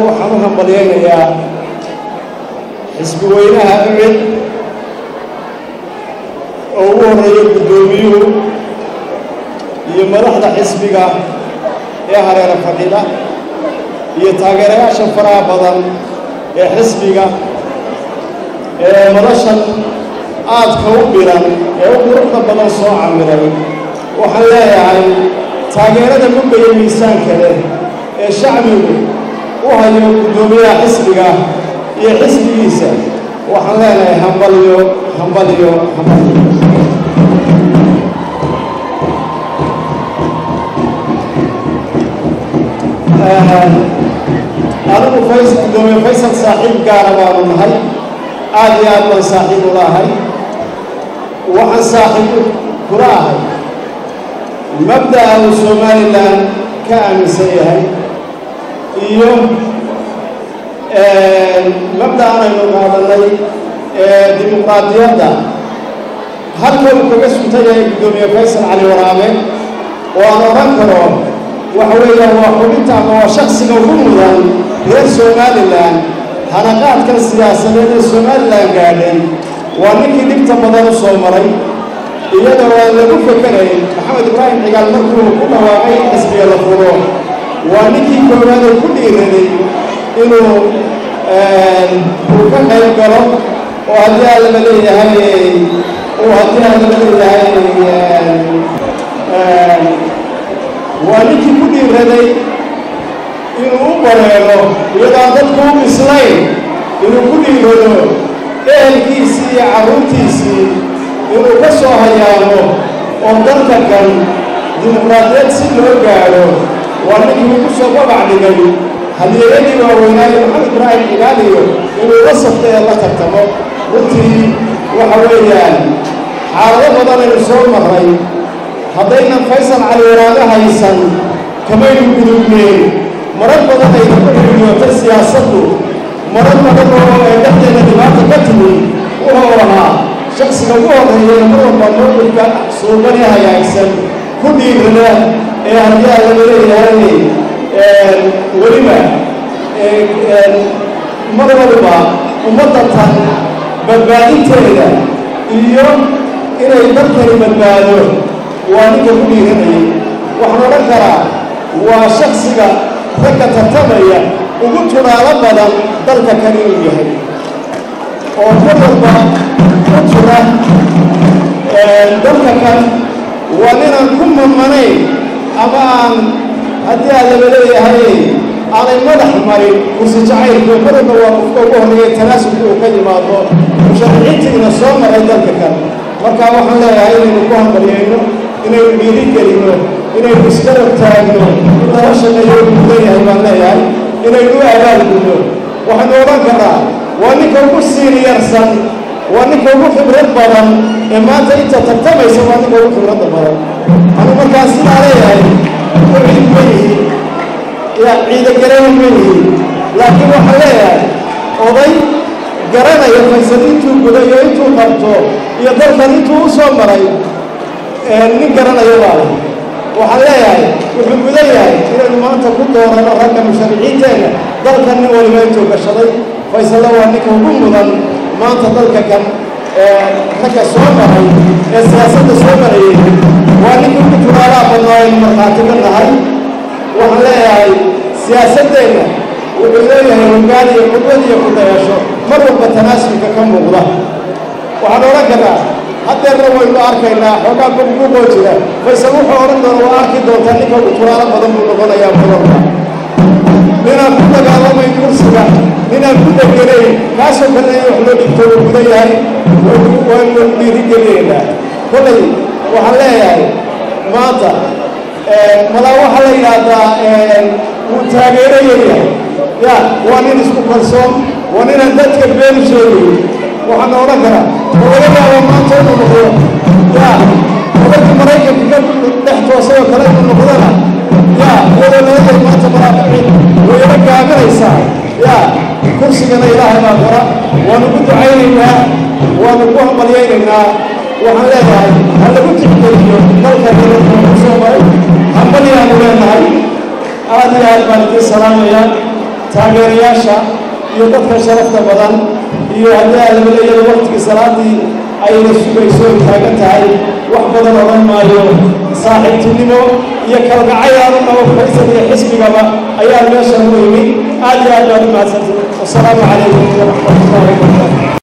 waxaan u hambalyaynayaa xisbi weynaha ucid oo ugu horreeya guddoomiyuhu iyo madaxda xisbiga ee hareera fadhida iyo taageerayaasha faraha badan ee xisbiga ee madashan aadka u biran ee u quruxda badan soo camiray waxaan leeyahay taageerada mugga iyo miisaanka leh ee shacbigu u hayo guddoomiyaha xisbiga iyo xisbigiisa waxaan leenahay hambalyo hambalyo hambalyo adigu fays guddoomiye faysal saaxiib gaara baanu nahay aad iyo aad baan saaxiib ula ahay waxaan saaxiib kula ahay mabda'a uu somalilan ka aaminsan yahay iyo mabda'an aynu qaadanay ee dimuqraadiyadda halka uu kaga suntan yahay guddoomiye faysal cali waraabe oo aan odhan karo waxa weeyaan waa xubinta ama waa shaksiga ugu mudan reer somalilan hanaqaadkan siyaasadeed ee somalilan gaadhay waa ninkii dhibta badan u soo maray iyadoo aan lagu fekerayn maxamed ibraahim cigaal markuu ku dhawaaqay in xisbiga la furo waa ninkii koowaad oo ku dhiiraday inuu uu ka qayb galo oo haddii aan lama leeyahay uu haddii aan lama leeyahay waa ninkii ku dhiiraday inuu u bareero iyadoo aan dadku u bislayn inuu ku dhiirado ehelkiisii iyo carruurtiisii inuu ka soo hayaamo oo dalka kan dimuqraadiyad si loo gaadho waa ninkii ugu soo babac dhigay hadiyeeyadii waaweynaayo maxamed ibraahim cigaaliyo inuu la safta ee la tartamo runtii waxa weeyaan xaalado badan aynu soo marray haddaynan faysal cali waraabe haysan kamaynu gudubneen marar badan aynu ku xidhiyootay siyaasaddu marar badan oo ay dhexdeena dhibaata ka timi wuxuu ahaa shaksiga ugu horreeya mar walba mowqifka suuban ee hagaagsan ku dhiirada ee haddii aan laga leeyahay weliba mar walba ummadda tan badbaadinteeda iyo inay dalkani badbaado waa ninka ku dhiiranayay waxaan odhan karaa waa shaksiga ragga tartamaya ugu tunaalo badan dalka kan inuu yahay oo mar walba u tuna dalka kan waa ninaan ku mamanayn ama aan haddii aan laba leeyahay aanay madax marin kursi jacaylku mar walba waa qofka ugu horreeya tanaasubka uu ka yimaado musharaxiintiina soo maray dalka kan marka waxaan leeyahay inaynu ku hambalyayno inaynu dhiiri gelino inaynu isgarab taagno in lala shaqeeyo u mudan yahay baan leeyahay inaynu u abaalgudno waxaynu odhan karnaa waa ninka ugu siiriyarsan waa ninka ugu khibrad badan ee maanta inta tartamaysa waa ninka ugu khibradda badan anu markaa sidaa leeyahay u ciid ma yihiin ya ciidagarayn ma yihiin laakiin waxaan leeyahay oday garanaya faysal intuu gudo iyo intuu qabto iyo dalkan intuu u soo maray nin garanaya baa leh waxaan leeyahay wuxuu mudan yahay inaynu maanta ku doorano ragga mushariciinteenna dalkan nin waliba intuu gashaday faysalla waa ninka ugu mudan maanta dalka kan ragga soo maray ee siyaasadda soo marayay waa ninka ugu turaalaha badnaa aynu markhaati ka nahay waxaan leeyahay siyaasaddeenna wuxuu leeyahay hogaan iyo qudwad iyo kudayasho mar walba tanaasulka ka muuqda waxaan odhan karnaa haddeerna waynu arkaynaa xoogaa gobguboo jira faysal wuxuu odhan doona waa arki doontaa ninka ugu turaalo badan buu noqonayaa mudanka ninaan ku dagaalamayn kursiga ninaan ku deganayn kaasoo kale in wax loo dhigto uu mudan yahay waynu dhiirigeliyeynaa kollay waxaan leeyahay maanta madaa waxaa la yidhaahdaa wuu taageerayayahay ya waa nin isku kalsoon waa ninaan dadka been sheegayn waxaan odhan karaa oo laga yaabo maanta inuu noqdo ya odagii maraykanka ka dhex toosayoo kale inuu noqdona ya iyadoo laleeyahay maanta maraaficin wayna gaabinaysaa ya kursigana ilaahay baa qora waanu ku ducaynaynaa waanu ku hambalyaynaynaa waxaan leeyahay ha lagu tixgeliyo dalka dalka ku soo maray hambalyaanu leenahay aad iyo aad baan idiin salaamayaa taageerayaasha iyo dadka sharafta badan iyo haddii aadamaleeyada waktigii salaadii ayna sugayso ay taagan tahay wax badan odhan maayo saaxiibtinimo iyo kalgacayl aanu qabo faysal iyo xisbigaba ayaa meeshan u yimi aad iyo aad baad u mahadsantihin wasalaamu calaykum waraxmatullahi wabarakatu